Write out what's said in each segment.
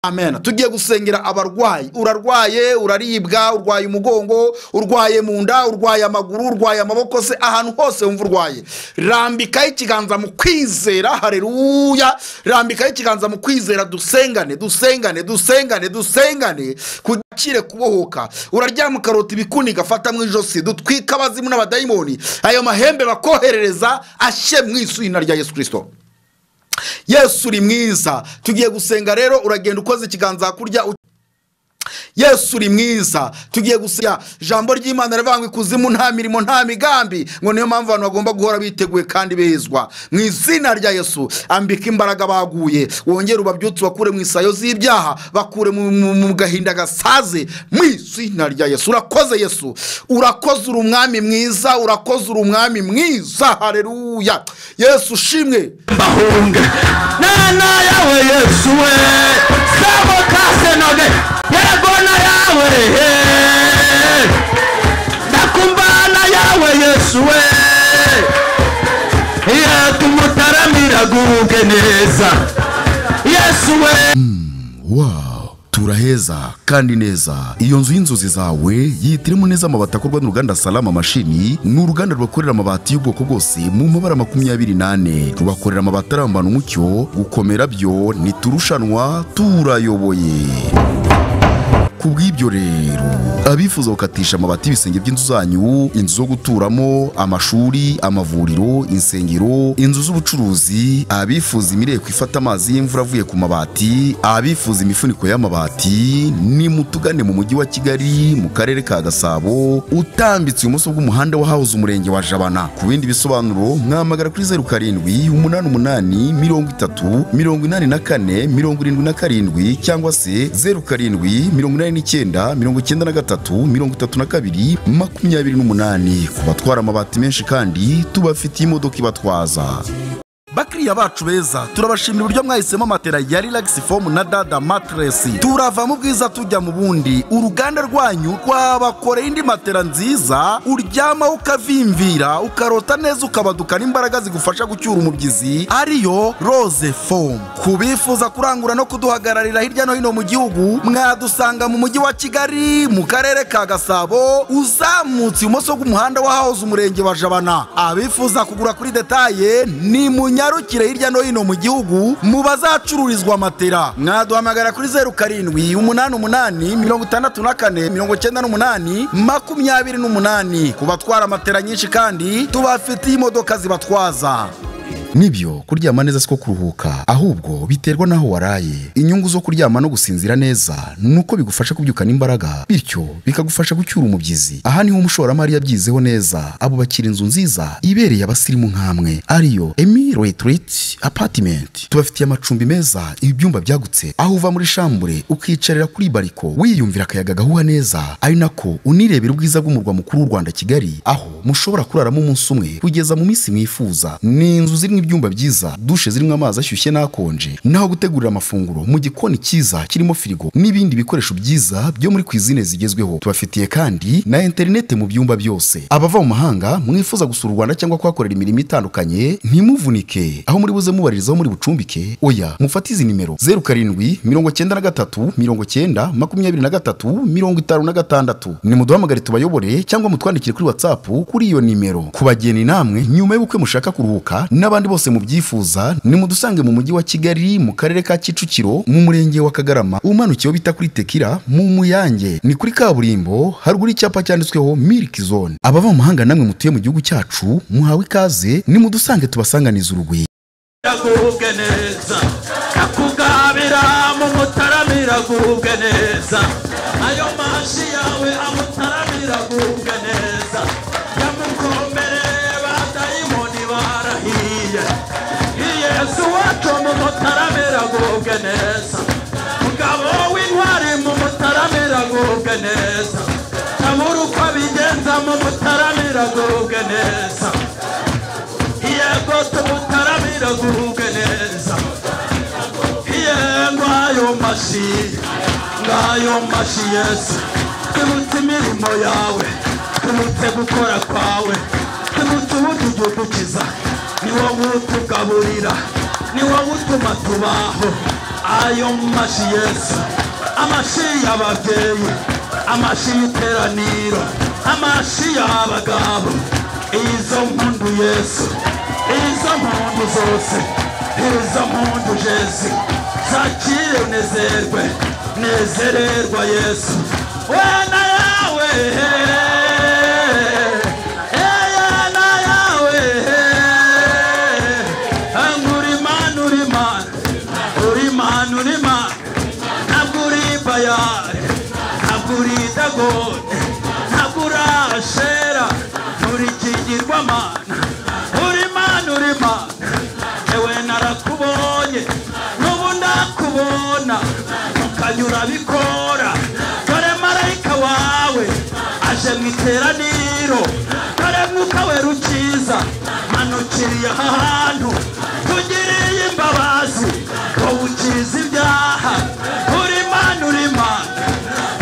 amen tugiye gusengera abarwayi urarwaye uraribwa urwaye umugongo urwaye mu nda urwaye amaguru urwaye amaboko se ahantu hose wumva urwaye rambikaho ikiganza mu kwizera hareruya rambikaho ikiganza mu kwizera dusengane dusengane dusengane dusengane kugire kubohoka uraryama ukarota ibikuniga fata mu ijosi dutwike abazimu n'abadayimoni ayo mahembe bakoherereza ashye mu isuri rya yesu kirisito yesu uri mwiza tugiye gusenga rero uragenda ukoze ikiganza hakurya u- yesu uri mwiza tugiye gusiga ijambo ry'imana rivuga ngo ikuzimu nta mirimo nta migambi ngo niyo mpamvu abantu bagomba guhora biteguye kandi bezwa mu izina rya yesu ambika imbaraga baguye wongere ubabyutse bakure mu isayo z'ibyaha bakure mu, mu, mu gahinda gasaze mu izina rya yesu urakoze yesu urakoze uri umwami mwiza urakoze uri umwami mwiza hareruya yesu ushimwe bahunge nana yawe yesu we sabo kasenoge yaragona yawe he ndakumbana yawe yesu we yatumutaramira guhuge neza yesu we wow turaheza kandi neza iyo nzu y'inzozi zawe yihitiremo neza amabati akorwa n'uruganda salama mashini ni uruganda rubakorera amabati y'ubwoko bwose mu mabara makumyabiri n'ane rubakorera amabati arambana umucyo gukomera byo ntiturushanwa turayoboye ku bw'ibyo rero abifuza gukatisha amabati y'ibisenge by'inzu zanyu inzu zo guturamo amashuri amavuriro insengero inzu z'ubucuruzi abifuza imireko ifata amazi y'imvura avuye ku mabati abifuza imifuniko y'amabati ni mutugane mu mujyi wa kigali mu karere ka gasabo utambitse ibumoso bw'umuhanda wa hahoze umurenge wa jabana ku bindi bisobanuro mwamagara kuri zeru karindwi umunani umunani mirongo itatu mirongo inani na kane mirongo irindwi na karindwi cyangwa se zeru karindwi mirongo inani n'icyenda mirongo icyenda na gatatu mirongo itatu na kabiri makumyabiri n'umunani ku batwara amabati menshi kandi tubafitiye imodoka ibatwaza bakiriya bacu beza turabashimira uburyo mwahisemo matera ya relax foam na dada matress turava mu bwiza tujya mu bundi uruganda rwanyu rwabakoreye indi matera nziza uryama ukavimvira ukarota neza ukabadukana imbaraga zigufasha gucyura umubyizi ariyo rose foam ku bifuza kurangura no kuduhagararira hirya no hino mu gihugu mwadusanga mu mujyi wa kigali mu karere ka gasabo uzamutse ibumoso bw'umuhanda wa hahoze umurenge wa jabana abifuza kugura kuri detaye ni munyarukire hirya no hino mu gihugu mu bazacururizwa matera mwaduhamagara kuri zeru karindwi umunani umunani mirongo itandatu na kane mirongo icyenda n'umunani makumyabiri n'umunani ku batwara matera nyinshi kandi tubafitiye imodoka zibatwaza nibyo kuryama neza siko kuruhuka ahubwo biterwa n'aho waraye inyungu zo kuryama no gusinzira neza ni uko bigufasha kubyukana imbaraga bityo bikagufasha gucyura umubyizi aha niho umushoramari yabyizeho neza abubakira inzu nziza ibereye abasirimu nk'amwe ariyo emi retireti apatimenti tubafitiye amacumbi meza ibyumba byagutse aho uva muri shambure ukiyicarira kuri bariko wiyumvira akayaga gahuha neza ari nako unirebera ubwiza bw'umurwa mukuru w'u rwanda kigali aho mushobora kuraramo umunsi umwe kugeza mu minsi mwifuza ni inzu zirimo ibyumba byiza dushe zirimo amazi ashyushye n'akonje naho gutegurira amafunguro mu gikoni cyiza kirimo firigo n'ibindi bikoresho byiza byo muri kwizine zigezweho tubafitiye kandi na interinete mu byumba byose abava mu mahanga mwifuza gusura u rwanda cyangwa kuhakorera imirimo itandukanye ntimuvunike aho muri buze mubaririzaho muri bucumbike oya mufate izi nimero zeru karindwi mirongo icyenda na gatatu mirongo icyenda makumyabiri na gatatu mirongo itanu na gatandatu nimuduhamagare tubayobore cyangwa mutwandikire kuri watsapu kuri iyo nimero kubageni namwe nyuma y'ubukwe mushaka kuruhuka n'abandi bose mubyifuza nimudusange mu mujyi wa kigali mu karere ka kicukiro mu murenge wa kagarama umanukiyeho bita kuri tekira mu muyange ni kuri kaburimbo haruguru icyapa cyanditsweho miliki zone abava mu mahanga namwe mutuye mu gihugu cyacu muhawe ikaze nimudusange tubasanganiza urugwiro guhubwe neza akugabira mu mutaramira guhubwe neza ayo mashi yawe amutaramira guhubwe neza yamukombere badayimoni barahiye yesu wacu mu mutaramira guhubwe neza mugabo w'intwari mu mutaramira guhubwe neza tabura uko abigenza mu mutaramira guhubwe neza yego tumutaramira guhubwe neza yego ayo mashi ngayo mashi yesu tubutse imirimo yawe tubutse gukora kwawe tubutse uburyo udukiza ni wowe utugaburira ni wowe utuma tubaho ayo mashi yesu amashi y'ababyeyi amashi y'iteraniro amashi y'abagabo izo mpundu yesu izo mpundu zose izo mpundu jesu zakire unezerwe nezererwa yesu we na yawe eya na yawe uri mani uri mani uri mani uri mani ntabwo uri bayari ntabwo uri dagode ntabwo uri ashera uri kigirwamana uri mani uri mani ewe narakubonye n'ubu ndakubona ukanyura bikora dore marayika wawe aje mu iteraniro dore mwuka we rukiza manukiriye aha hantu tugiriye imbabazi wowe ukiza ibyaha uri mani uri mani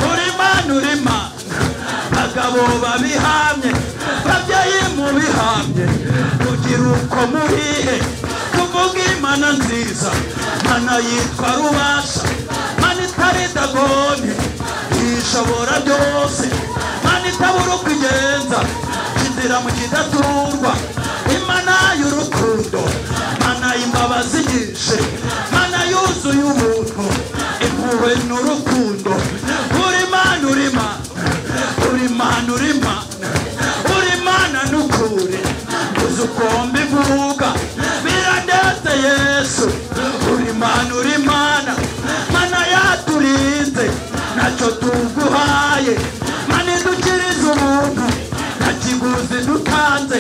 uri mani uri mani abagabo babihamye babyeyi mubihamye kugira uko murihe kuvuga imana nziza mana yitwa rubasha mana itari dagoni yishobora byose mana itabura uko igenza kindira mu kidaturwa imana y'urukundo mana y'imbabazi nyinshi mana yuzuye ubuntu impuhwe n'urukundo uri mana uri mana uri mana uri mana uri mana n'ukuri uzi ukumva ivuga biradetse yesu uri mana uri mana mana yaturinze ntacyo tuguhaye mana idukiriza ubuntu nta kiguzi dutanze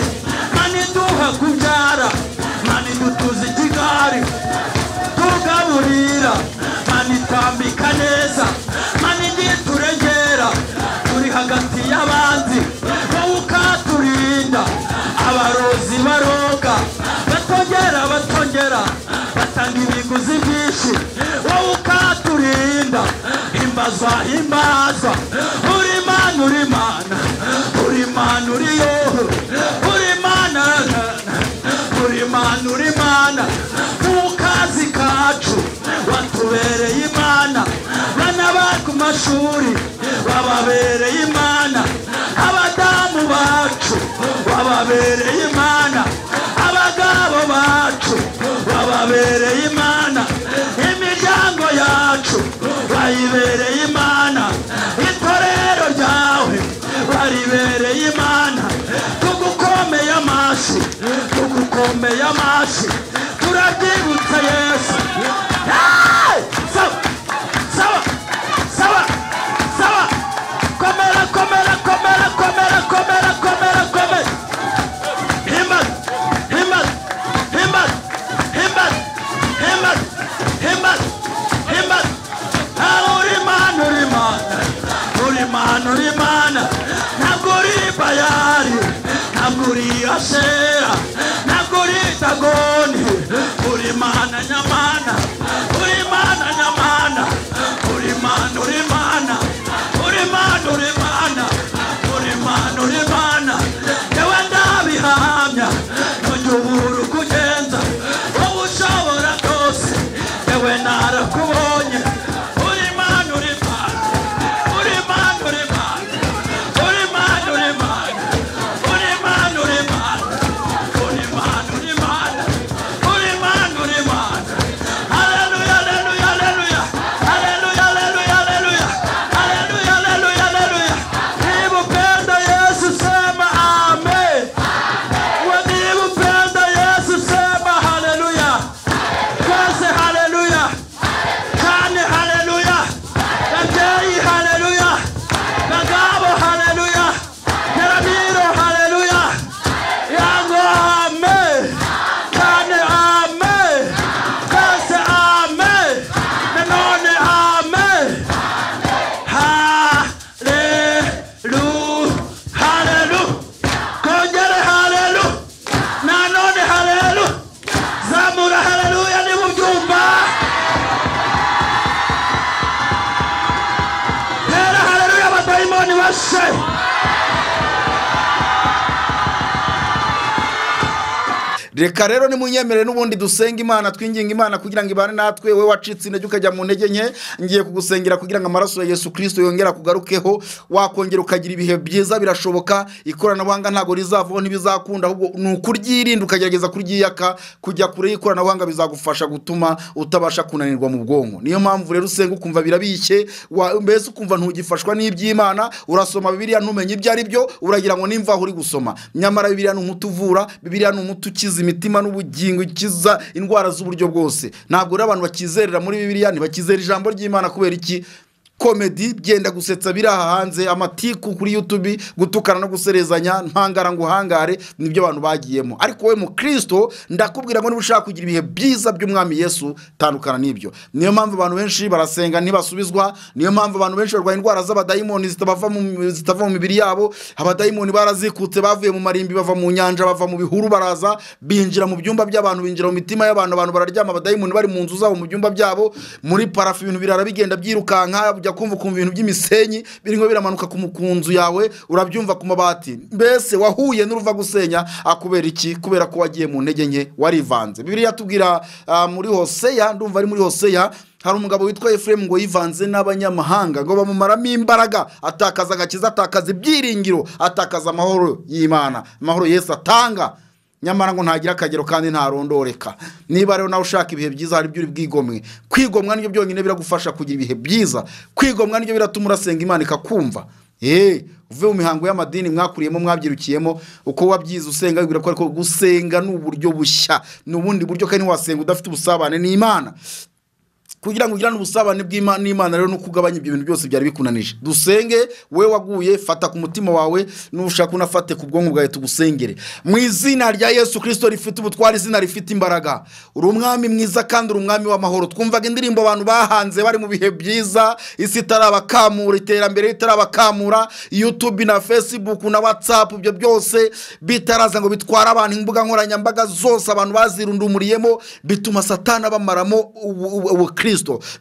mana iduha kubyara mana idutuza ikigari tugaburira mana itambika neza mana igihe turegera turi hagati y'abanzi wowe ukaturinda abarozi baroga batongera batongera batanga ibiguzi byinshi wowe ukaturinda imbazwa imbazwa uri mana uri mana uri mana uri yoho uri mana na, na. uri mana uri mana mu kazi kacu watubereye imana bana ba ku mashuri wababereye imana abadamu bacu wababereye imana abagabo bacu wababereye imana imiryango yacu wayibereye imana itorero ryawe waribereye imana tugukomeye amashyi tugukomeye amashyi turabyibutse yesu Hey! Saba, saba, saba, saba. komera komera komera komera komera komera komera himmat himmat himmat himmat himmat himmat himmat ntawe uri mana uri mana uri mana uri mana ntabwo uri bayari ntabwo uri ashera ntabwo uri dagoni uri mana nyamana uri mana nyamana uri mana uri mana uri mana uri mana uri mana uri mana yewe ndabihamya ntujya ubura uko ugenza wowe ushobora byose yewe narakubonye uri mana uri mana uri mana uri mana uri mana uri mana uri mana uri mana uri mana uri mana uri mana uri mana haleluya haleluya haleluya haleluya haleluya haleluya haleluya haleluya haleluya niba upenda yesu sema amen we niba upenda yesu sema haleluya twese haleluya kane haleluya babyeyi haleluya bagabo haleluya teramiro haleluya yango amen kane amen twese amen nanone amen haleluya haleluya kongere haleluya nanone haleluya zamura haleluya niba ubyumva tera haleluya abadayimoni bashe reka rero nimunyemere n'ubundi dusenge imana twinginga imana kugira ngo ibane natwe we wacitse intege ukajya mu ntege nke ngiye kugusengera kugira ngo amaraso ya yesu kirisito yongera kugarukeho wakongera ukagira ibihe byiza birashoboka ikoranabuhanga ntabwo rizavaho ntibizakunda ahubwo ni ukuryirinda ukagerageza kuryiyaka kujya kure y'ikoranabuhanga bizagufasha gutuma utabasha kunanirwa mu bwonko niyo mpamvu rero usenga ukumva birabishye wa- mbese ukumva ntugifashwa n'iby'imana urasoma bibiliya ntumenye ibyo ari byo uragira ngo nimva aho uri gusoma nyamara bibiliya ni umuti uvura bibiliya ni umuti ukiza imitima n'ubugingo ikiza indwara z'uburyo bwose ntabwo rero abantu bakizerera muri bibiliya ntibakizera ijambo ry'imana kubera iki komedi byenda gusetsa biri aha hanze amatiku kuri yutubi gutukana no guserezanya ntangara ngo uhangare nibyo abantu bagiyemo ariko wowe mu kirisito ndakubwira ngo niba ushaka kugira ibihe byiza by'umwami yesu tandukana n'ibyo niyo mpamvu abantu benshi barasenga ntibasubizwa niyo mpamvu abantu benshi barwaye indwara z'abadayimoni zitabava mu- zitava mu mibiri yabo abadayimoni barazikutse bavuye mu marimbi bava mu nyanja bava mu bihuru baraza binjira mu byumba by'abantu binjira mu mitima y'abantu abantu bararyama abadayimoni bari mu nzu zabo mu byumba byabo muri parafu ibintu birara bigenda byirukanka ujya kumva ukumva ibintu by'imisenyi birimo biramanuka ku mu- ku nzu yawe urabyumva ku mabati mbese wahuye n'uruva gusenya akubera iki kubera ko wagiye mu ntege nke warivanze bibiliya yatubwira ah, muri hoseya ndumva ari muri hoseya hari umugabo witwa efuremu ngo yivanze n'abanyamahanga ngo bamumaramo imbaraga atakaza agakiza atakaza ibyiringiro atakaza amahoro y'imana amahoro yesu atanga nyamara ngo ntagira akagero kandi ntarondoreka niba rero nawe ushaka ibihe byiza hari ibyo uri bwigomwe kwigomwa nibyo byonyine biragufasha kugira ibihe byiza kwigomwa nibyo biratuma urasenga imana ikakumva eee uve mu mihango y'amadini mwakuriyemo mwabyirukiyemo uko wabyize usenga wibwira ko ariko gusenga ni uburyo bushya ni ubundi buryo kandi wasenga udafite ubusabane n'imana kugira ngo ugirane ubusabane bw'Ima- n'imana rero no kugabanya ibyo bintu byose byari bikunanije dusenge we waguye fata ku mutima wawe nushaka unafate ku bwonko bwawe tugusengere mu izina rya yesu kirisito rifite ubutware izina rifite imbaraga uri umwami mwiza kandi uri umwami w'amahoro twumvaga indirimbo abantu bahanze bari mu bihe byiza isi itarabakamura iterambere ritarabakamura yutubi na fesibuku na watsapu ibyo byose bitaraza ngo bitware abantu imbuga nkoranyambaga zose abantu bazirundumuriyemo bituma satani abamaramo ubu- ubu- ubukristo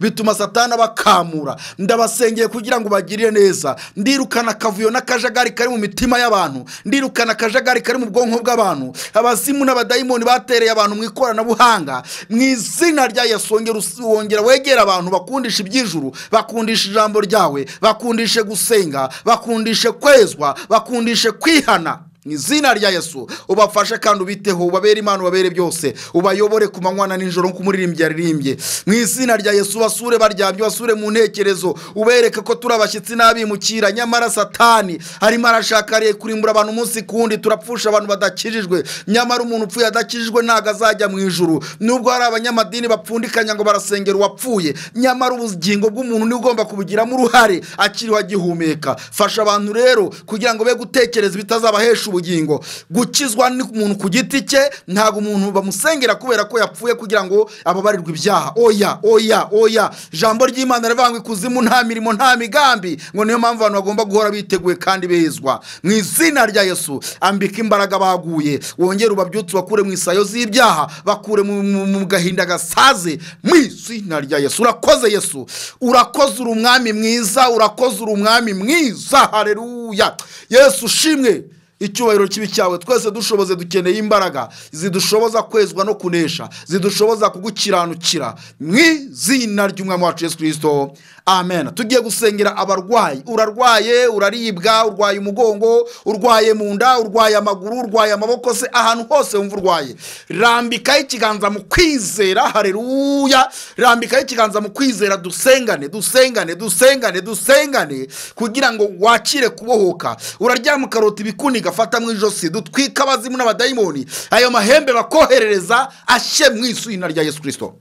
bituma satani abakamura ndabasengeye kugira ngo bagirire neza ndirukana akavuyo n'akajagari kari mu mitima y'abantu ndirukana akajagari kari mu bwonko bw'abantu abazimu n'abadayimoni batereye abantu mu ikoranabuhanga mu izina rya yesu wongera us- wongera wegera abantu bakundisha iby'ijuru bakundisha ijambo ryawe bakundishe gusenga bakundishe kwezwa bakundishe kwihana mu izina rya yesu ubafashe kandi ubiteho ubabere imana ubabere byose ubayobore ku manywa na nijoro nk'umuririmbyi yaririmbye mu izina rya yesu basure baryamye basure mu ntekerezo ubereke ko turi abashyitsi n'abimukira nyamara satani arimo arashaka re- kurimbura abantu umunsi ku wundi turapfusha abantu badakijijwe nyamara umuntu upfuye adakijijwe ntabwo azajya mu ijuru nubwo hari abanyamadini bapfundikanya ngo barasengera uwapfuye nyamara ubugingo bw'umuntu niwe ugomba kubugiramo uruhare akiriho agihumeka fasha abantu rero kugira ngo be gutekereza bitazabahesha ubugingo gukizwa n'umuntu ku giti cye ntabwo umuntu bamusengera kubera ko yapfuye kugira ngo ababarirwe ibyaha oya oya oya ijambo ry'imana rivuga ikuzimu nta mirimo nta migambi ngo niyo mpamvu abantu bagomba guhora biteguye kandi bezwa mu izina rya yesu ambika imbaraga baguye wongere ubabyutse bakure mu isayo z'ibyaha bakure mu- mu mu gahinda gasaze mu izina rya yesu urakoze yesu urakoze uri umwami mwiza urakoze uri umwami mwiza hareruya yesu ushimwe icyubahiro kibi cyawe twese dushoboze dukeneye imbaraga zidushoboza kwezwa no kunesha zidushoboza kugukiranukira mu izina ry'umwami wacu yesu kirisito amen tugiye gusengera abarwayi urarwaye uraribwa urwaye umugongo urwaye mu nda urwaye amaguru urwaye amaboko se ahantu hose wumva urwaye rambikaho ikiganza mu kwizera hareruya rambikaho ikiganza mu kwizera dusengane dusengane dusengane dusengane kugira ngo wakire kubohoka uraryama ukarota ibikuniga fata mu ijosi dutwike abazimu n'abadayimoni ayo mahembe bakoherereza ashye mu izina rya yesu kirisito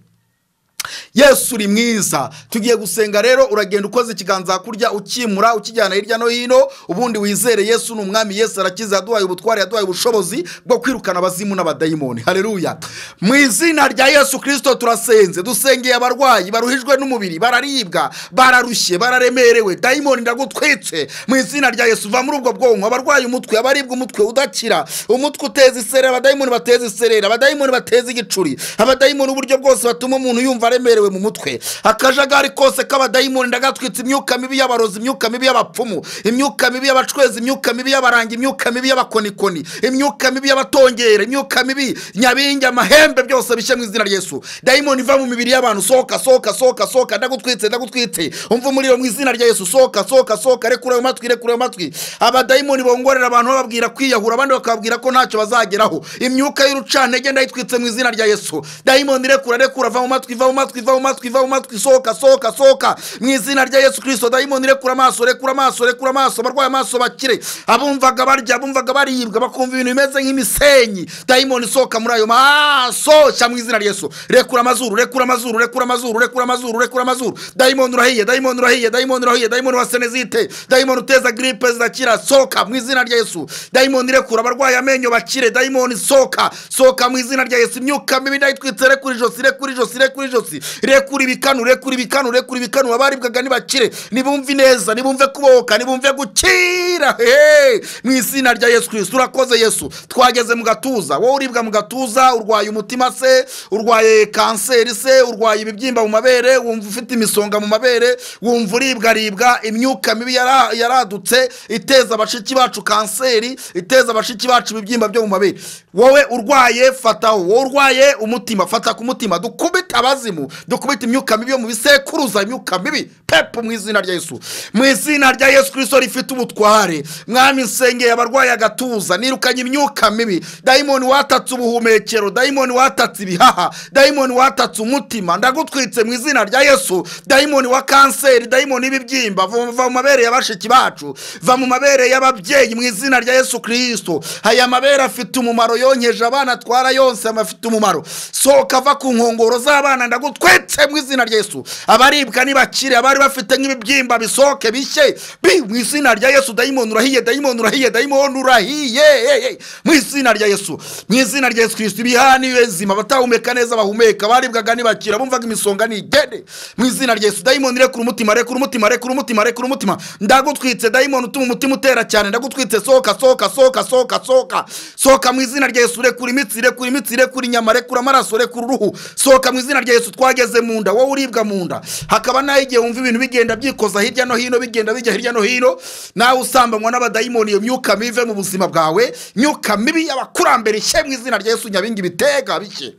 yesu uri mwiza tugiye gusenga rero uragenda ukoze ikiganza hakurya ukimura ukijyana hirya no hino ubundi wizere yesu ni umwami yesu arakiza yaduhaye ubutware yaduhaye ubushobozi bwo kwirukana abazimu n'abadayimoni hareruya mu izina rya yesu kirisito turasenze dusengeye abarwayi baruhijwe n'umubiri bararibwa bararushye bararemerewe dayimoni ndagutwitse mu izina rya yesu va muri ubwo bwonko abarwaye umutwe abaribwa umutwe udakira umutwe uteza iserera abadayimoni bateza iserera abadayimoni bateza igicuri abadayimoni uburyo bwose batuma umuntu yumva aremerewe yatewe mu mutwe akajagari kose k'abadayimoni ndagatwitse imyuka mibi y'abarozi imyuka mibi y'abapfumu imyuka mibi y'abacwezi imyuka mibi y'abaranga imyuka mibi y'abakonikoni imyuka mibi y'abatongera imyuka mibi nyabingi amahembe byose bishya mu izina rya yesu dayimoni iva mu mibiri y'abantu sohoka sohoka sohoka sohoka ndagutwitse ndagutwitse umva umuriro mu izina rya yesu sohoka sohoka sohoka rekura ayo matwi rekura ayo matwi abadayimoni bongorera abantu bababwira kwiyahura abandi bakababwira ko ntacyo bazageraho imyuka y'urucantege ndayitwitse mu izina rya yesu dayimoni rekura rekura va mu matwi va mu matwi va mu matwi va mu matwi sohoka sohoka sohoka mu izina rya yesu kirisito dayimoni rekura amaso rekura amaso rekura amaso abarwaye amaso bakire abumvaga barya abumvaga baribwa bakumva ibintu bimeze nk'imisenyi dayimoni sohoka muri ayo maso shya mu izina rya yesu rekura amazuru rekura amazuru rekura amazuru rekura amazuru rekura amazuru dayimoni urahiye dayimoni urahiye dayimoni urahiye dayimoni wa senezite dayimoni uteza giripe zirakira sohoka mu izina rya yesu dayimoni rekura abarwaye amenyo bakire dayimoni sohoka sohoka mu izina rya yesu imyuka mibi ndayitwitse rekura ijosi rekura ijosi rekura ijosi rekura ibikanu rekura ibikanu rekura ibikanu abaribwaga ntibakire nibumve ineza nibumve kubohoka nibumve gukira hey! mu izina rya yesu kirisito urakoze yesu twageze mu gatuza wowe uribwa mu gatuza urwaye umutima se urwaye kanseri se urwaye ibibyimba mu mabere wumva ufite imisonga mu mabere wumva uribwaribwa imyuka mibi yara- yaradutse iteza bashiki bacu kanseri iteza bashiki bacu ibibyimba byo mu mabere wowe urwaye fataho wowe urwaye umutima fata ku mutima dukubite abazimu dukubite imyuka mibi yo mu bisekuruza imyuka mibi pepu mu izina rya yesu mu izina rya yesu kirisito rifite ubutware mwami nsengeye abarwaye agatuza nirukanye imyuka mibi dayimoni watatse ubuhumekero dayimoni watatse ibihaha dayimoni watatse umutima ndagutwitse mu izina rya yesu dayimoni wa kanseri dayimoni y'ibibyimba va va mu mabere ya bashiki bacu va mu mabere y'ababyeyi mu izina rya yesu kirisito aya mabere afite umumaro yonkeje abana atwara yonse afite umumaro sohoka va ku nkongoro z'abana ndagutwetse mu izina rya yesu abaribwa nibakire abari bafite nk'ibibyimba bisohoke bishye bi mu izina rya yesu dayimoni urahiye dayimoni urahiye dayimoni urahiye hey, hey. mu izina rya yesu mu izina rya yesu kirisito ibihani bezima abatahumeka neza bahumeka baribwaga nibakira bumvaga imisonga nigende mu izina rya yesu dayimoni rekura umutima rekura umutima rekura umutima rekura umutima ndagutwitse dayimoni utuma umutima utera cyane ndagutwitse sohoka sohoka sohoka sohoka sohoka sohoka mu izina rya yesu rekura imitsi rekura imitsi rekura inyama rekura amaraso rekura uruhu sohoka mu izina rya yesu twageze mu nda wowe uribwa mu nda hakaba naho igihe wumva ibintu bigenda byikoza hirya no hino bigenda bijya hirya no hino nawe usambanywa n'abadayimoni iyo myuka mive mu buzima bwawe myuka mibi y'abakurambere ishye mu izina rya yesu nyabingi bitega bike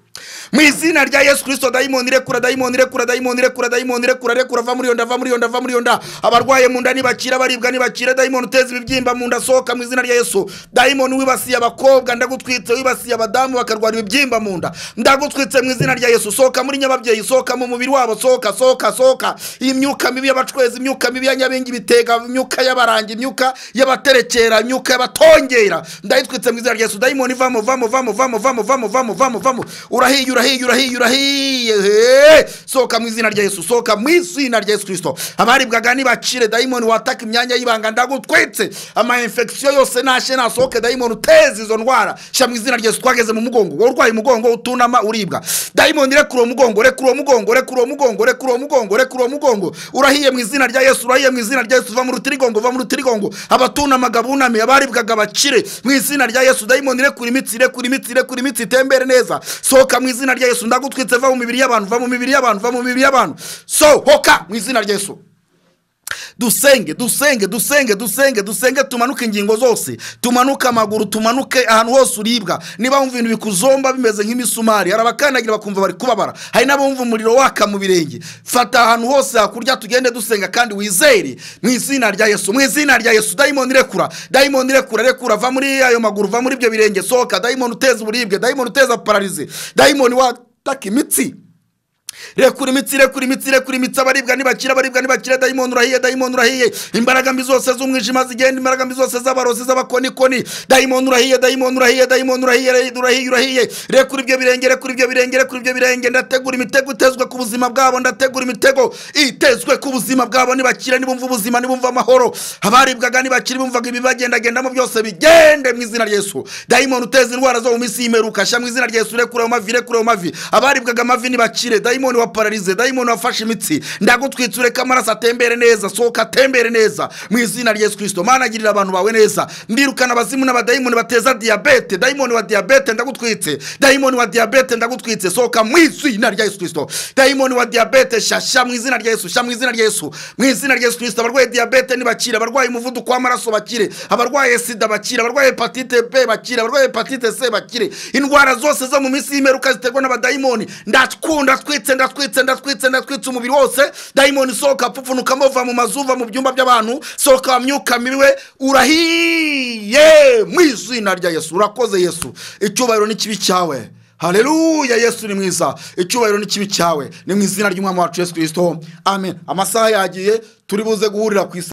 mu izina rya yesu kirisito dayimoni rekura dayimoni rekura dayimoni rekura dayimoni rekura rekura va muri iyo nda va muri iyo nda va muri iyo nda abarwaye mu nda nibakira baribwa nibakira dayimoni uteza ibibyimba mu nda sohoka mu izina rya yesu dayimoni wibasiye abakobwa ndagutwitse wibasiye abadamu bakarwara ibibyimba mu nda ndagutwitse mu izina rya yesu sohoka muri nyababyeyi sohoka mu mubiri wabo sohoka sohoka sohoka iyi myuka mibi y'abacwezi imyuka mibi ya nyabingi bitega imyuka y'abaranga imyuka y'abaterekera imyuka y'abatongera ndayitwitse mu izina rya yesu dayimoni vamo vamo vamo vamo vamo vamo vamo vamo vamo urahiye urahiye urahiye urahiye Hey! sohoka mu izina rya yesu sohoka mu izina rya yesu kirisito abaribwaga nibakire dayimoni wataka imyanya y'ibanga ndagutwitse ama infection yose nashe nasohoke dayimoni uteze izo ndwara shyira mu izina rya yesu twageze mu mugongo wowe urwaye umugongo utunama uribwa dayimoni rekura uwo mugongo rekura uwo mugongo rekura uwo mugongo rekura uwo mugongo rekura uwo mugongo urahiye mu izina rya yesu urahiye mu izina rya yesu va mu rutirigongo va mu rutirigongo abatunamaga bunamiye abaribwaga bakire mu izina rya yesu dayimoni rekura imitsi rekura imitsi rekura imitsi itembere neza sohoka mu izina rya yesu ndagutwitse va mu mibiri y'abantu va mu mibiri y'abantu va mu mibiri y'abantu sohoka mu izina rya yesu dusenge dusenge dusenge dusenge dusenge tumanuke ingingo zose tumanuke amaguru tumanuke ahantu hose uribwa niba wumva ibintu bikuzomba bimeze nk'imisumari hari abakandagira bakumva bari kubabara hari n'abumva umuriro waka mu birenge fata ahantu hose hakurya tugende dusenga kandi wizere mu izina rya yesu mu izina rya yesu dayimoni rekura dayimoni rekura rekura va muri ayo maguru va muri ibyo birenge sohoka dayimoni uteza uburibwe dayimoni uteza pararize dayimoni wataka imitsi rekura imitsi rekura imitsi rekura imitsi abaribwa ntibakira abaribwa ntibakira dayimoni urahiye dayimoni urahiye imbaraga mbi zose z'umwijima zigenda imbaraga mbi zose z'abarozi z'abakonikoni dayimoni urahiye dayimoni urahiye dayimoni urahiye urahiye urahiye rekura ibyo birenge rekura ibyo birenge rekura ibyo birenge ndategura imitego itezwe ku buzima bwabo ndategura imitego itezwe ku buzima bwabo nibakira nibumva ubuzima nibumva amahoro abaribwaga nibakira bumvaga ibibagendagendamo byose bigende mu izina rya yesu dayimoni uteza indwara zo mu minsi y'imeruka shyira mu izina rya yesu rekura ayo mavi rekura ayo mavi abaribwaga amavi nibakire dayimoni dayimoni wapararize dayimoni wafashe imitsi ndagutwitsure ko amaraso atembere neza sohoka atembere neza mu izina rya yesu kirisito mana agirira abantu bawe neza ndirukana abazimu n'abadayimoni bateza diyabete dayimoni wa diyabete ndagutwitse dayimoni wa diyabete ndagutwitse sohoka mu izina rya yesu kirisito dayimoni wa diyabete shasha mu izina rya yesu sha mu izina rya yesu mu izina rya yesu kirisito abarwaye diyabete ntibakire abarwaye umuvuduko w'amaraso bakire abarwaye sida bakire abarwaye hepatite b bakire abarwaye hepatite c bakire indwara zose zo mu minsi y'imperuka ziterwa n'abadayimoni ndakunda twitse ndatwitse ndatwitse ndatwitse umubiri wose dayimoni sohoka pfupfunukamo uva mu mazu uva mu byumba by'abantu sohoka wa myuka miwe urahiye mu izina rya yesu urakoze yesu icyubahiro n'ikibi cyawe haleluya yesu ni mwiza icyubahiro n'ikibi cyawe ni mu izina ry'umwami wacu yesu kirisito amen amasaha yagiye turi buze guhurira ku isa